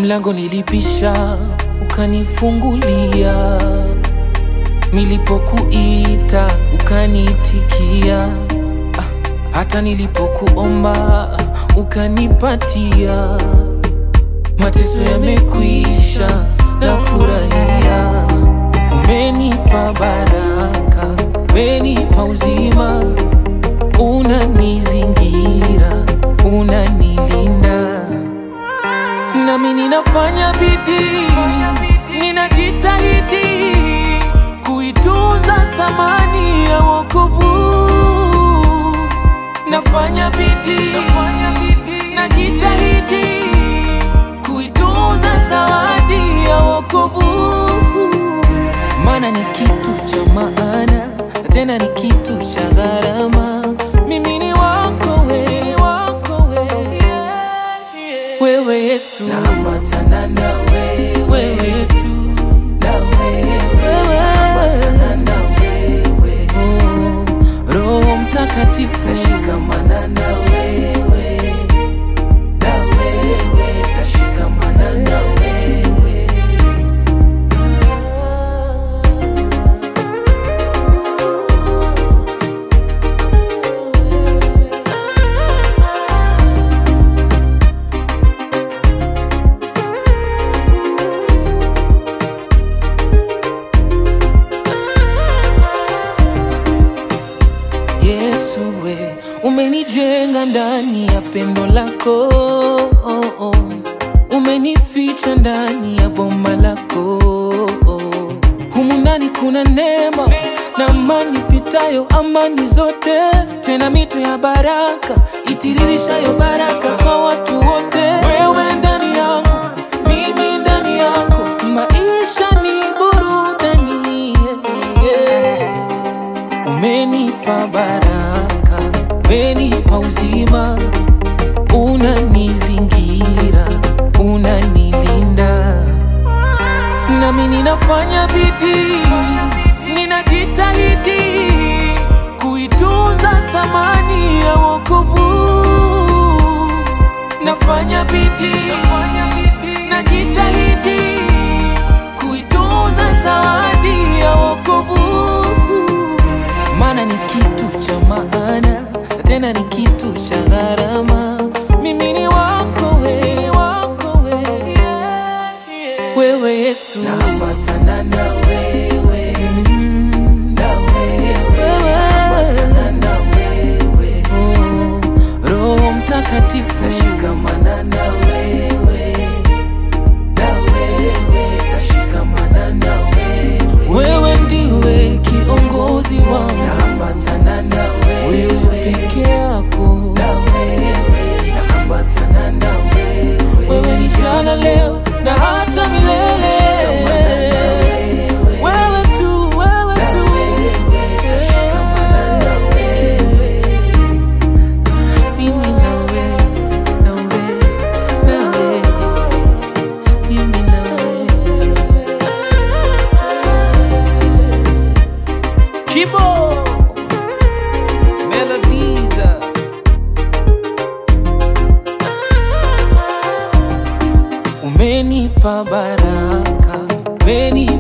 mlango nilipisha, ukanifungulia. Nilipokuita ukaniitikia, ah, hata nilipokuomba ukanipatia. Mateso yamekwisha, nafurahia. Umenipa baraka, umenipa uzima, unanizingira, unanilinda nami ninafanya bidii, ninajitahidi kuitunza thamani ya wokovu. Nafanya bidii, najitahidi kuitunza zawadi ya wokovu, maana ni kitu cha maana, tena ni kitu cha gharama. Mimi ni wako we, wako we wewe Yesu, naambatana na wewe, wewe tu na wewe, naambatana na wewe, oh, Roho Mtakatifu, nashikamana na wewe, na wewe, nashikamana na wewe. Yesu we, umenijenga ndani ya pendo lako oh, oh. Umenificha ndani ya bomba lako oh. Humu ndani kuna neema na amani pitayo amani zote, tena mito ya baraka itiririshayo baraka kwa watu wote. Wewe ndani yangu, mimi ndani yako, maisha ni burudani yeah, yeah. Umenipa baraka, umenipa uzima, unanizingira, unanilinda. Nami ninafanya bidii, ninajitahidi kuitunza thamani ya wokovu. Nafanya bidii, najitahidi kuitunza zawadi ya wokovu maana ni kitu cha maana, tena ni kitu cha gharama. Mimi ni wako we, wako we, wewe Yesu, naambatana na wewe, na wewe, naambatana na wewe, oh, Roho Mtakatifu, nashikamana na wewe, na wewe, nashikamana na wewe, wewe ndiwe kiongozi wangu, naambatana na wewe, wewe peke yako, na wewe, naambatana na wewe, wewe ni jana, leo na hata milele. Wewe tu, wewe tu, mimi na wewe, na wewe, na wewe, mimi na wewe. Kibo Melodies Umenipa baraka, umenipa